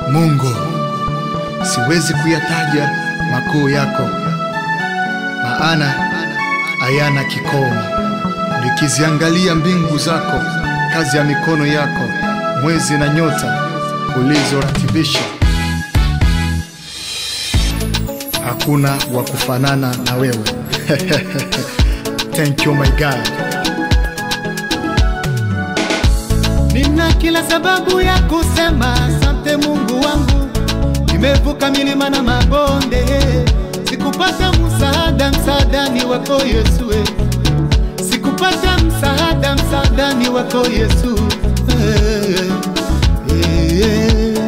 Mungu, siwezi kuyataja makuu yako, maana hayana kikomo. Nikiziangalia mbingu zako, kazi ya mikono yako, mwezi na nyota ulizoratibisha, hakuna wa kufanana na wewe. Thank you my God. Nina kila sababu ya kusema asante Mungu wangu, nimevuka milima na mabonde, sikupata msaada, msaada ni wako Yesu, eh. sikupata msaada, msaada ni wako Yesu eh, eh, eh.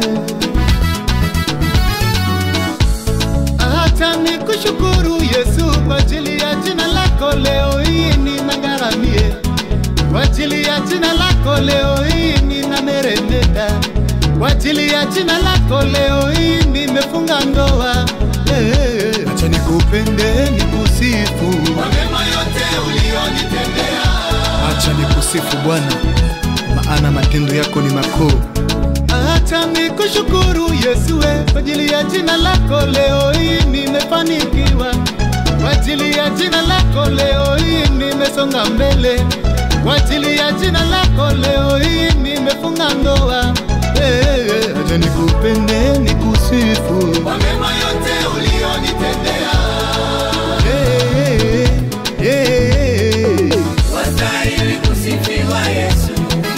Acha nikushukuru Yesu kwa ajili ya jina lako, leo hii ninang'aramie kwa ajili ya jina lako leo hii ninameremeta, kwa ajili ya jina lako leo hii nimefunga ndoa. Eh, Acha nikupende nikusifu, kwa mema yote uliyonitendea. Acha nikusifu Bwana, maana matendo yako ni makuu. acha nikushukuru Yesu we, kwa ajili ya jina lako leo hii nimefanikiwa, kwa ajili ya jina lako leo hii nimesonga mbele, kwa ajili ya jina lako leo hii nimefunga ndoa. Eh, Acha nikupende nikusifu Kwa mema yote uliyonitendea. Eh, eh, eh. Wastahili kusifiwa Yesu.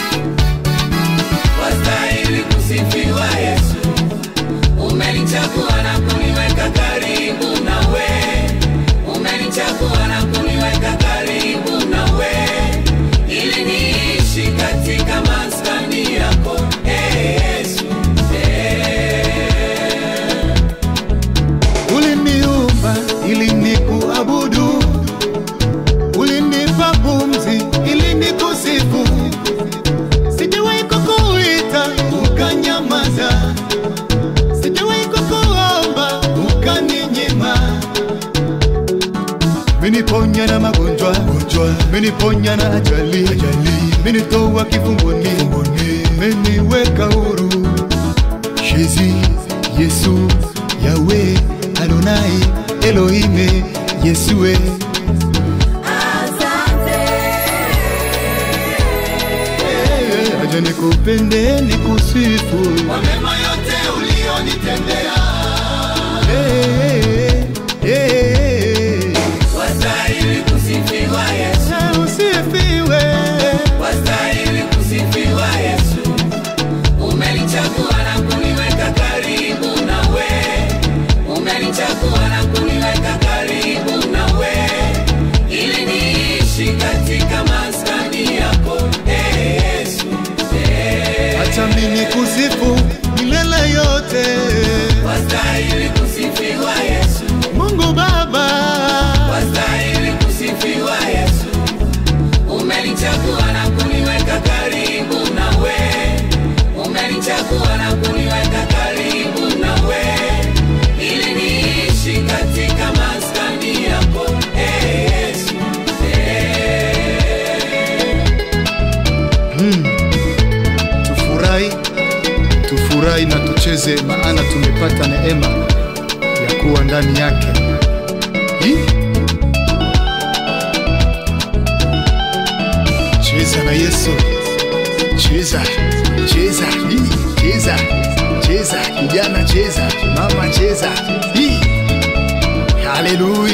Wastahili kusifiwa Yesu. Umenichagua na kuniweka karibu nawe. Umenichagua na kuniweka karibu nawe. Ili niishi katika maskani yako. Eh, Yesu. Uliniumba ili nikuabudu, ulinipa pumzi ili nikusifu. Sijawahi kukuita ukanyamaza, sijawahi kukuomba ukaninyima. Meniponya na magonjwa, gonjwa, meniponya na ajali, ajali, menitoa kifungoni, kifungoni, meniweka huru. Jésus, Yesu, Yahweh, Adonai, Elohim, Yesue. Eh, Acha nikupende nikusifu. Kwa mema yote uliyonitendea. Eh, eh, eh, Wastahili kusifiwa Yesu. eh. Usifiwe. Wastahili kusifiwa Yesu. Umenichagua na kuniweka karibu nawe. Umenichagua na kuniweka karibu nawe. Ili niishi katika maskani yako. Eh, Yesu. Eh. Acha mimi kusifu milele yote. Wastahili kusifiwa Yesu. Mungu Baba. Wastahili kusifiwa Yesu. Umenichagua na kuniweka karibu nawe. Umenichagua na kuniweka karibu nawe. Ili niishi katika maskani yako. Eh, Yesu. Tufurahi, tufurahi na tucheze, maana tumepata neema ya kuwa ndani yake. Hii? Cheza na Yesu, cheza, cheza, hii, cheza, cheza, kijana cheza, mama cheza, hii. Haleluya.